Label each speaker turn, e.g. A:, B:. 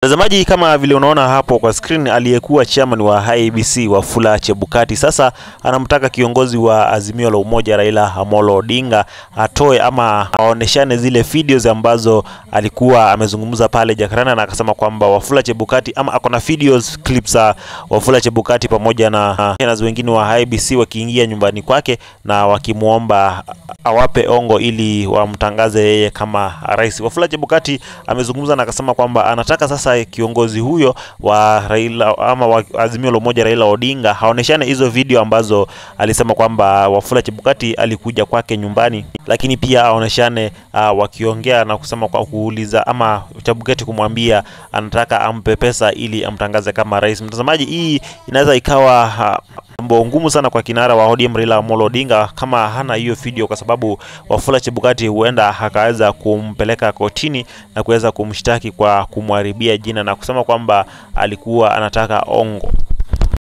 A: Mtazamaji, kama vile unaona hapo kwa screen, aliyekuwa chairman wa IEBC Wafula Chebukati sasa anamtaka kiongozi wa Azimio la Umoja Raila Amolo Odinga atoe ama aoneshane zile videos ambazo alikuwa amezungumza pale Jakaranda, na akasema kwamba Wafula Chebukati ama akona videos clips za Wafula Chebukati pamoja na na wengine wa IEBC wakiingia nyumbani kwake na wakimwomba awape ongo ili wamtangaze yeye kama rais. Wafula Chebukati amezungumza na akasema kwamba anataka sasa kiongozi huyo wa Raila ama wa Azimio la Umoja Raila Odinga haoneshane hizo video ambazo alisema kwamba Wafula Chebukati alikuja kwake nyumbani, lakini pia aoneshane uh, wakiongea na kusema kwa kuuliza ama Chebukati kumwambia anataka ampe pesa ili amtangaze kama rais. Mtazamaji, hii inaweza ikawa uh, mambo ngumu sana kwa kinara wa ODM Raila Amolo Odinga kama hana hiyo video, kwa sababu Wafula Chebukati huenda akaweza kumpeleka kotini na kuweza kumshtaki kwa kumharibia jina na kusema kwamba alikuwa anataka ongo.